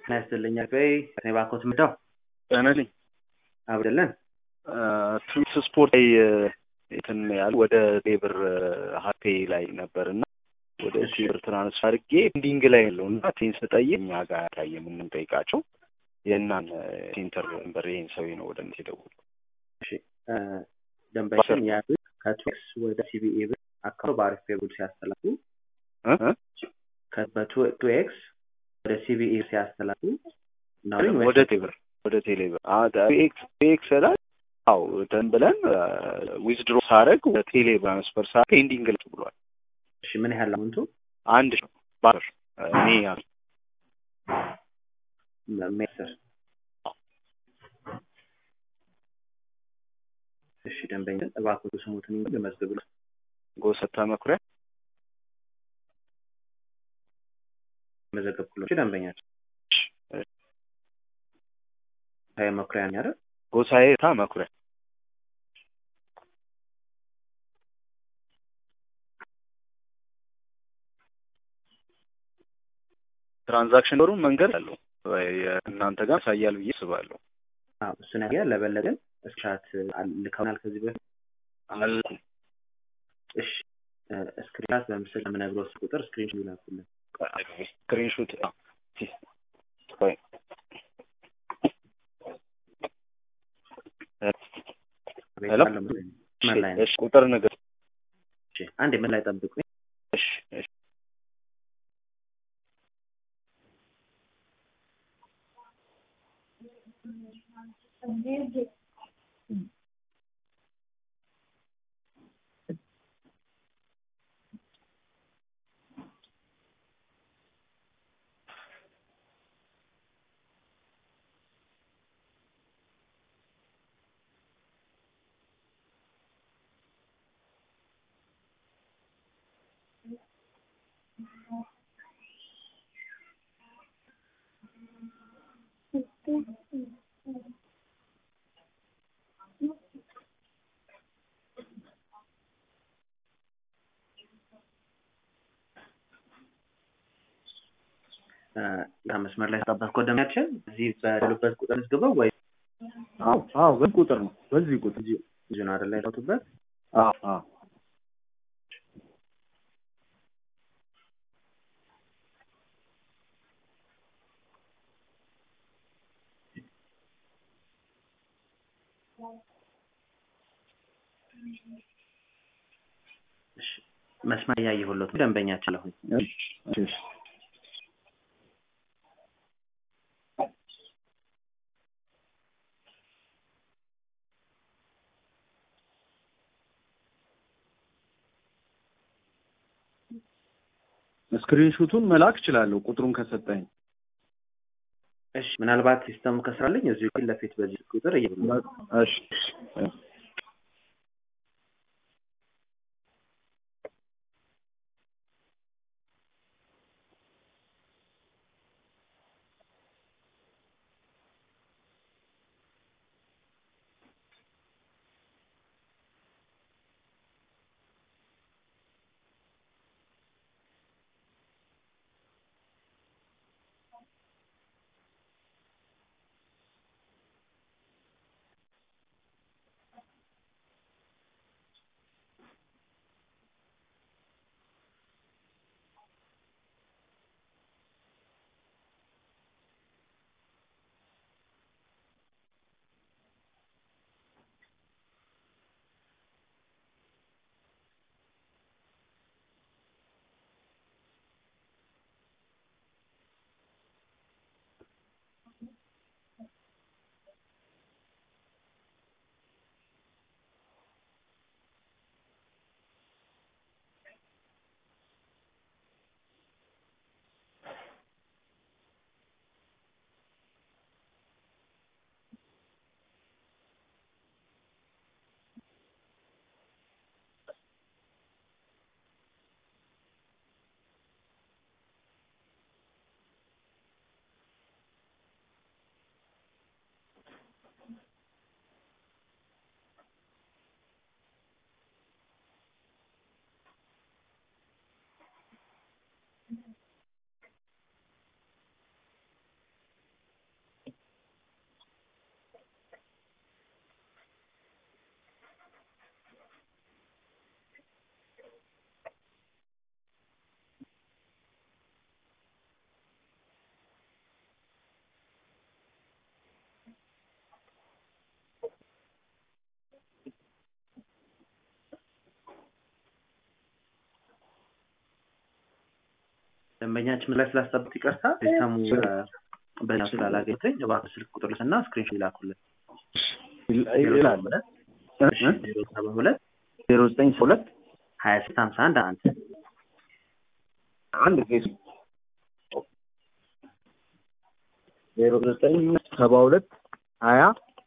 ጤና ይስጥልኝ አቤ እኔ ባኮት ምዳው ጤና ነኝ አብደለን ትዊስ ስፖርት ላይ እንትን ያህል ወደ ሌብር ሀፔ ላይ ነበር እና ወደ ሌብር ትራንስፈር አድርጌ ኤንዲንግ ላይ ያለው እና ቴን ስጠይቅ እኛ ጋር ታየ የምንጠይቃቸው የእናን ሴንተር ነበር ይህን ሰው ነው ወደ እነሱ የደወሉ ደንበኛችን ያሉት ከቱክስ ወደ ሲቢኤ ብር አካባቢ በአሪፍ ፔጉል ሲያስተላሉ በቱኤክስ ወደ ሲቢኤ ሲያስተላሉ ወደ ቴብር ወደ ቴሌብር ኤክስ ላይ አው ደን ብለን ዊዝድሮ ሳረግ ወደ ቴሌ ትራንስፈር ሳ ፔንዲንግ ላይ ብሏል። እሺ ምን ያህል አሁንቱ አንድ ሺህ ባር እኔ ያል ሜስር እሺ ደንበኛ እባክዎ ስሙትን ልመዝግብ ጎሰታ መኩሪያ መዘገብኩሎ ደንበኛችን ታየ መኩሪያ ነው አይደል? ጎሳዬ ታ መኩሪያ ትራንዛክሽን ኖሩ መንገድ አለው እናንተ ጋር ያሳያል ብዬ አስባለሁ። እሱ ነገር ለበለጠን እስክሪንሻት ልከውናል ከዚህ በፊት አልኩም። እሺ ስክሪንሻት በምስል የምነግረው ቁጥር ስክሪንሾት ይላኩልን። ስክሪንሾት ቆይ ሄሎ ምን ላይ ነው? እሺ ቁጥር ነገር እሺ አንዴ ምን ላይ ጠብቁ። እሺ እሺ መስመር ላይ ተጠበቅኩ። ደሚያችን እዚህ በሉበት ቁጥር ዝግበው ወይ አዎ አዎ በዚህ ቁጥር ነው በዚህ ቁጥር እዚሁ ነው አይደል ያለሁበት? አዎ አዎ መስመር እያየሁለት ደንበኛችን ለሁኝ እሺ ስክሪንሹቱን መላክ እችላለሁ ቁጥሩን ከሰጠኝ። እሺ ምናልባት ሲስተሙ ከስራልኝ እዚሁ ፊት ለፊት በዚህ ቁጥር እየብሉ እሺ ደንበኛችን ምን ላይ ስላስጠብቅ ይቅርታ ሲስተሙ በእኛ ስላላገኘኝ እባክህ ስልክ ቁጥር ልስና ስክሪንሾት ይላኩልን ይላል እሺ ዜሮ ሰባ ሁለት ዜሮ ዘጠኝ ሁለት ሀያ ስድስት ሀምሳ አንድ አንድ አንድ ጊዜ ዜሮ ዘጠኝ ሰባ ሁለት ሀያ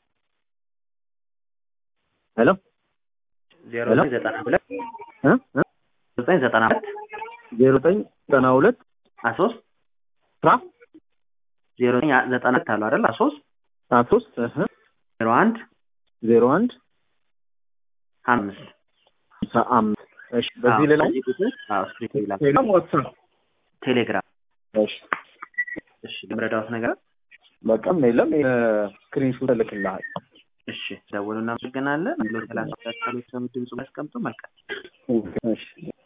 ሄሎ ዜሮ ሄሎ? ዘጠኝ ዘጠና ሁለት እ እ ዘጠኝ ዘጠና ሁለት ዜሮ ዘጠኝ ዘጠና ሁለት ሀያ ሶስት አስራ ዜሮ ዘጠኝ ዘጠና ሁለት አሉ አይደል ሀያ ሶስት ሀያ ሶስት እህ ዜሮ አንድ ዜሮ አንድ አምስት ሃምሳ አምስት እሺ በዚህ ሌላ በዚህ ቁጥር አዎ ስክሪንሾት ይላኩ ቴሌግራም ዋትሳፕ ቴሌግራም እሺ እሺ ለምረዳዎት ነገር በቃም የለም ስክሪንሾት እልክልሃል እሺ ደውሉ እናመሰግናለን ሎ ሰላሳ ሁለት ሰሎች ድምፁ ያስቀምጡ መልካም እሺ